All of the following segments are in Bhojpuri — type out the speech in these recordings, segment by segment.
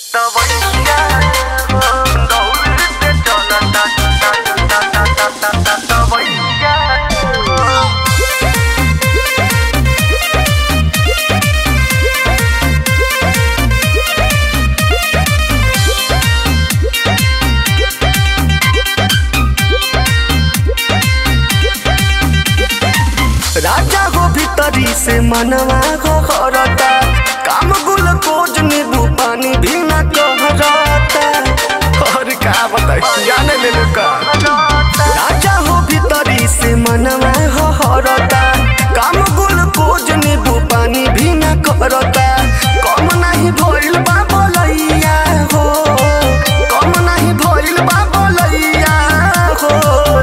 राजा हो भीतरी से मनवा हो हरता काम गुल कोज नींबू पानी भी न कहरता और का बताई जाने ले लो का राजा हो भीतरी से मनवा हो हरता काम गुल कोज नींबू पानी भी न कहरता कम नहीं भइल बा बोलैया हो कम नहीं भइल बा बोलैया हो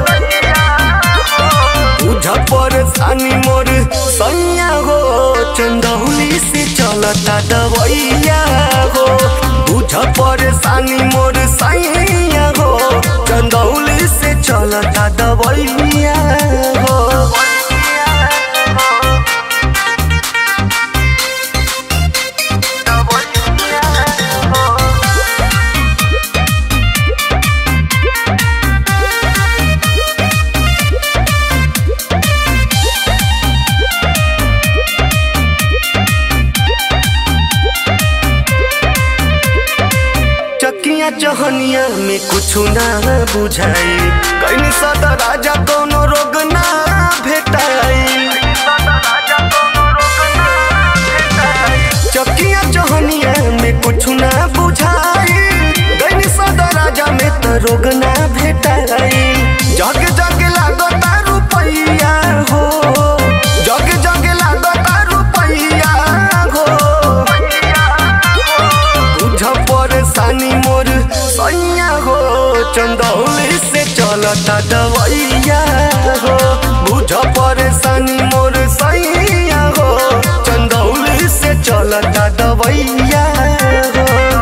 बुझ परेशानी मोर सैया हो चंदौली से चलता दवैया हो बुझ परेशानी मोर सैया हो चंदौली से चलता दवैया हो चकिया चहनिया में कुछ ना बुझाई कहीं सदा राजा कोनो रोग ना भेटाई चकिया चहनिया में कुछ ना बुझाई गई सदा राजा में तो रोग ना भेटाई जग जग लागता रुपैया हो जग जग लागता रुपैया हो बुझ परेशानी मोर सैया हो चंदौली से चलता दवैया हो बुझ परेशानी मोर सैया हो चंदौली से चलता दवैया हो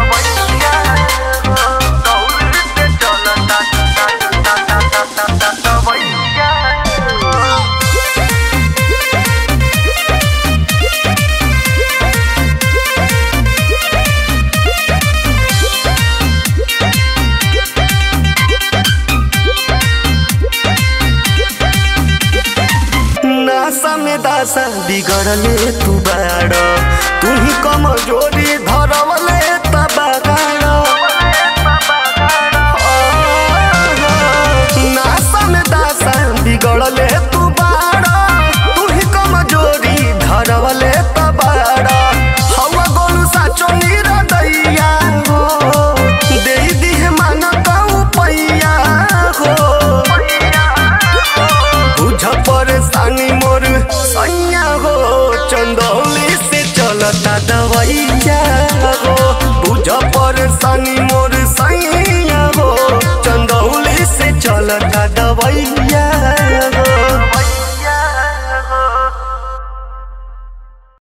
नासा में दासा बिगड़ले तू बाड़ तू ही कमजोरी धरवले तबागाड़ नासा में दासा बिगड़ले तू बाड़ तू ही कमजोरी धरवले तबाड़ हवा गोलू साचो निरदैया हो दे दिहे मानता पैया हो बुझ परेशानी मोर सैया हो चंदौली से चलता दवैया हो बुझ परेशानी मोर सैया हो चंदौली से चलता दवैया